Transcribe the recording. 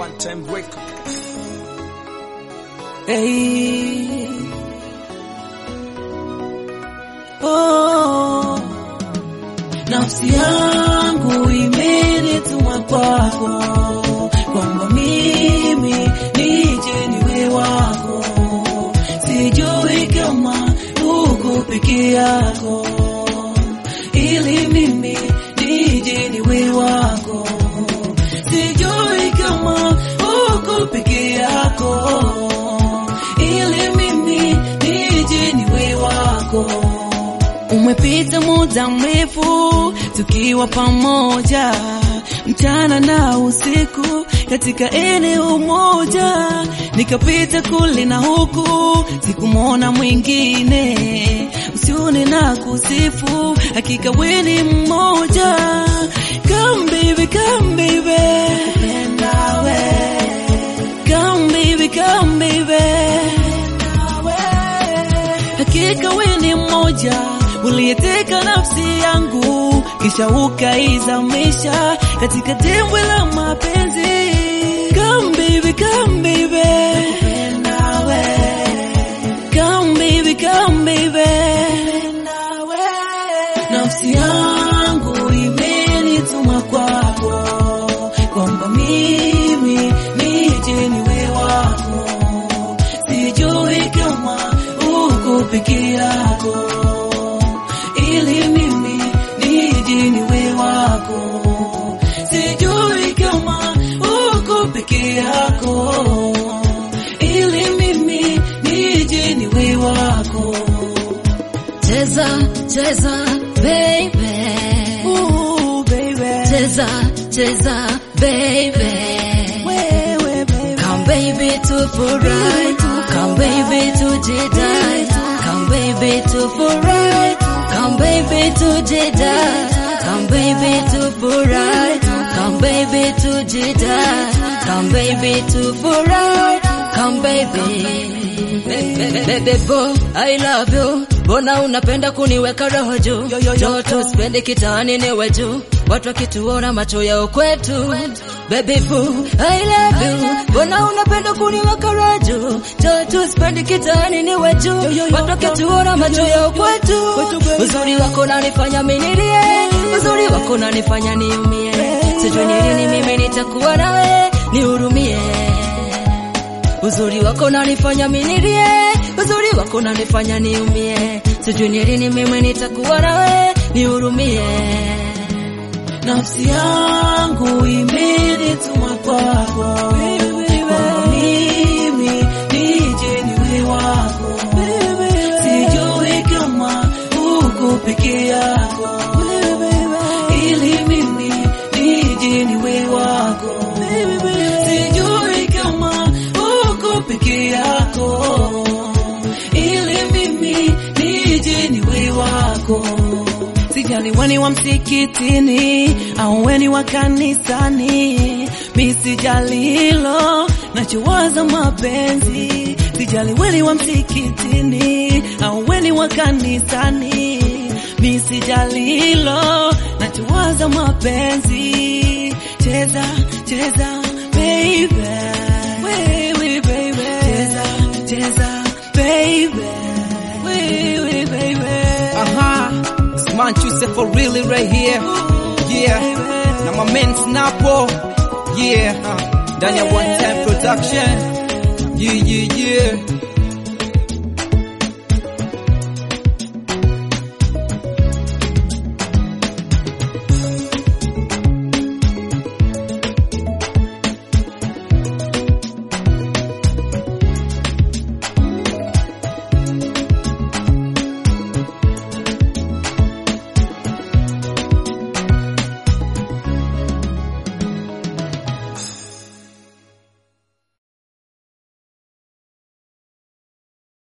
One time record. Hey. Oh. Nafsi yangu imenituma kwako kwamba mimi nije niwe wako, sijui kama uko peke yako, ili mimi nije niwe wako, sijui kama uko peke yako, ili mimi nije niwe wako. Umepita muda mrefu tukiwa pamoja, mchana na usiku katika eneo moja, nikapita kule na huku, sikumwona mwingine. Usione na kusifu, hakika wewe ni mmoja. Come baby, come baby, nakupenda we. Come baby, come baby, hakika wewe ni mmoja uliyeteka nafsi yangu kisha ukaizamisha katika dimbwi la mapenzi. Come baby, come baby, nakupenda we. Come baby, come baby, nakupenda we. Nafsi yangu imenituma kwako kwamba mimi nije niwe wako, sijui kama uko peke yako ili mimi nije niwe wako, sijui kama uko peke yako, ili mimi nije niwe wako. Cheza, cheza, baby. Ooh, baby. Cheza, cheza, baby. Wewe, baby. Come baby tufurahi, come baby tujidai, come baby tufurahi, come baby tujidai, come baby tufurahi, come baby tujidai, come baby tufurahi, come baby. Baby boy, I love you. Mbona unapenda kuniweka roho juu? Yo, yo, yo, Joto sipendi kitaani niwe juu. Watu wakituona macho yao kwetu. Baby boo, I love you. Mbona unapenda kuniweka roho juu? Joto sipendi kitaani niwe juu. Yo, yo, yo, Watu wakituona macho yao kwetu. Kwetu, baby. Uzuri wako unanifanya mimi nilie. Uzuri wako unanifanya niumie. Sijui ni lini mimi nitakuwa nawe, nihurumie. Uzuri wako unanifanya mimi nilie, uzuri wako unanifanya niumie. Sijui ni lini mimi nitakuwa nawe, nihurumie. Nafsi yangu imenituma kwako kwamba mimi nije niwe wako, sijui kama uko peke yako, ili mimi nije niwe wako, sijui kama uko peke yako, ili mimi nije niwe wako. Sijali weni wa msikitini au weni wa kanisani, mi sijali hilo, nachowaza mapenzi. Sijali weni wa msikitini au weni wa kanisani, mi sijali hilo, nachowaza mapenzi. Cheza cheza baby, wewe baby, cheza cheza baby, wewe baby. Aha. It's man Chuse for really right here. Yeah. Na my man Snapo. Yeah. Ndani ya one time production. Yeah, yeah, yeah.